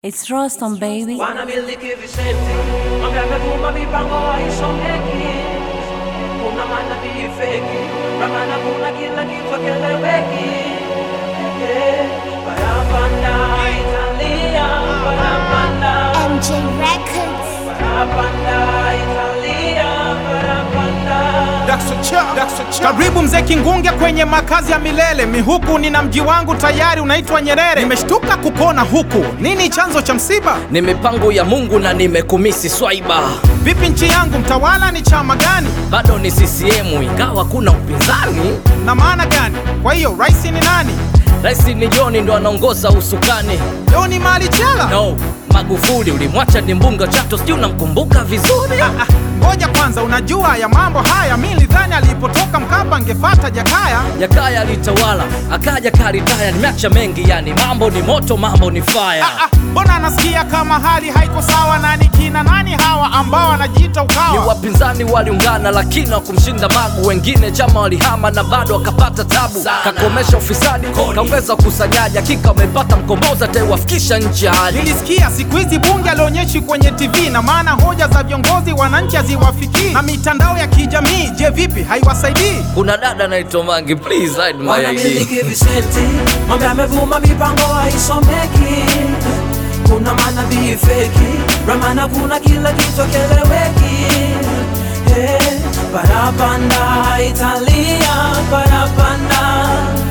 It's Rostam baby. wanamiliki visenti mambo yamevuma mipango haisomeki kuna manabii feki ramana kuna kila kitu keleweki Yeah, barabanda italia barabanda MJ Records. barabanda italia barabanda Karibu mzee Kingunge kwenye makazi ya milele. Mihuku nina mji wangu tayari unaitwa Nyerere. Nimeshtuka kukona huku, nini chanzo cha msiba? ni mipango ya Mungu na nimekumisi swaiba. Vipi nchi yangu, mtawala ni chama gani Bado ni CCM ingawa kuna upinzani. na maana gani? Kwa hiyo rais ni nani? Rais ni John ndo anaongoza usukani. Joni Mali Chela? No, Magufuli ulimwacha ni mbunga Chato, sijui unamkumbuka vizuri. Ah, Ngoja kwanza, unajua ya mambo haya, mi nilidhani alipotoka Mkapa angefata Jakaya. Jakaya alitawala akaja karitaya, nimeacha mengi yani, mambo ni moto, mambo ni fire. Ah, ah, Mbona anasikia kama hali haiko sawa? Nani kina nani hawa ambao wanajiita Ni Ukawa? wapinzani waliungana lakini wakumshinda Magu, wengine chama walihama na bado wakapata tabu. Kakomesha ufisadi, kaongeza ukusanyaji, hakika wamepata mkombozi ataiwafikisha nchi ya hali Nilisikia siku hizi bunge alionyeshi kwenye TV na maana hoja za viongozi wananchi haziwafikii, na mitandao ya kijamii je, vipi haiwasaidii? Kuna dada naitwa Mangi, please hide my ID. wanamiliki visenti mambo yamevuma mipango haisomeki kuna manabii feki ramana kuna kila kitu keleweki hey, barabanda italia barabanda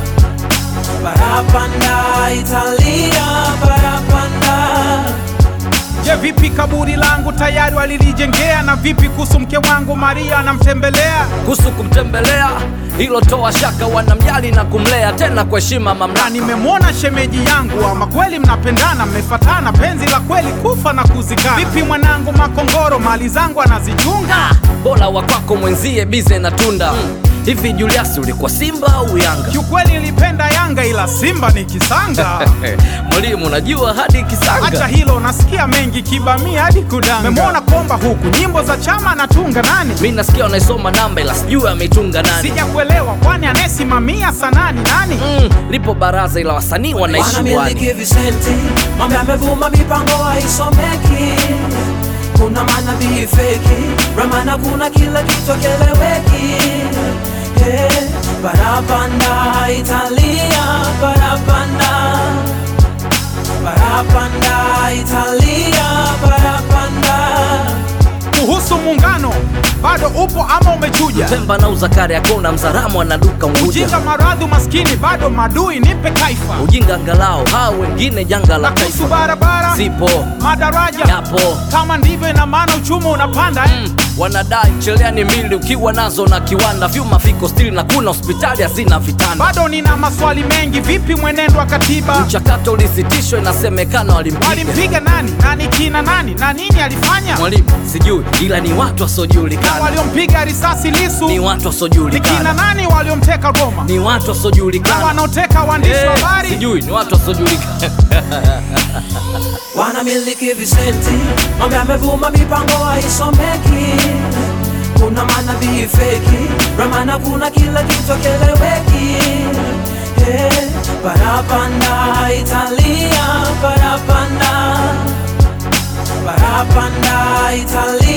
barabanda italia barabanda Je, vipi kaburi langu tayari walilijengea? Na vipi kuhusu mke wangu Maria anamtembelea? kuhusu kumtembelea hilo toa shaka, wanamjali na kumlea tena kwa heshima Na mamlaka. nimemwona shemeji yangu, ama kweli mnapendana, mmefatana, penzi la kweli kufa na kuzikana. Vipi mwanangu Makongoro, mali zangu anazichunga? Bora wa kwako mwenzie bize na tunda hivi. Julius, ulikuwa Simba au Yanga? Kiukweli nilipenda Yanga, ila Simba ni kisanga. Mwalimu, unajua hadi Acha Kisanga hilo, nasikia mengi kibamia hadi kudanga. Memwona komba huku, nyimbo za chama anatunga nani? mi nasikia unaisoma namba, ila sijui ameitunga nani. Sijakuelewa, kwani anayesimamia sanani nani? Mm, lipo baraza ila wasanii wanaishi bwani. wanamiliki visenti mambo yamevuma mipango haisomeki kuna manabii feki ramana kuna kila kitu keleweki hey, barabanda italia barabanda barabanda italia barabanda Kuhusu muungano, bado upo ama umechuja? Pemba na uzakari akona mzaramu anaduka Unguja. Ujinga, maradhi, umaskini, bado madui, nipe kaifa. Ujinga angalau hao wengine janga la Na kuhusu taifa barabara, zipo madaraja, yapo kama ndivyo, ina maana uchumi unapanda eh? Mm, wanadai cheleani mili ukiwa nazo na kiwanda vyuma viko stili na kuna hospitali hazina vitanda. Bado nina maswali mengi, vipi mwenendo wa katiba? Mchakato ulisitishwa, inasemekana walimpiga Walimpiga nani? Nani kina nani? Na nini alifanya? mwalimu, sijui ila ni watu Na wasiojulikana, waliompiga risasi Lisu ni watu ni kina wasiojulikana, nani? Waliomteka Goma ni watu na wasiojulikana, wanaoteka waandishi wa Eh, habari sijui ni watu wasiojulikana. wanamiliki visenti mambo yamevuma mipango haisomeki kuna manabii feki ramana kuna kila kitu keleweki hey, barabanda italia barabanda barabanda italia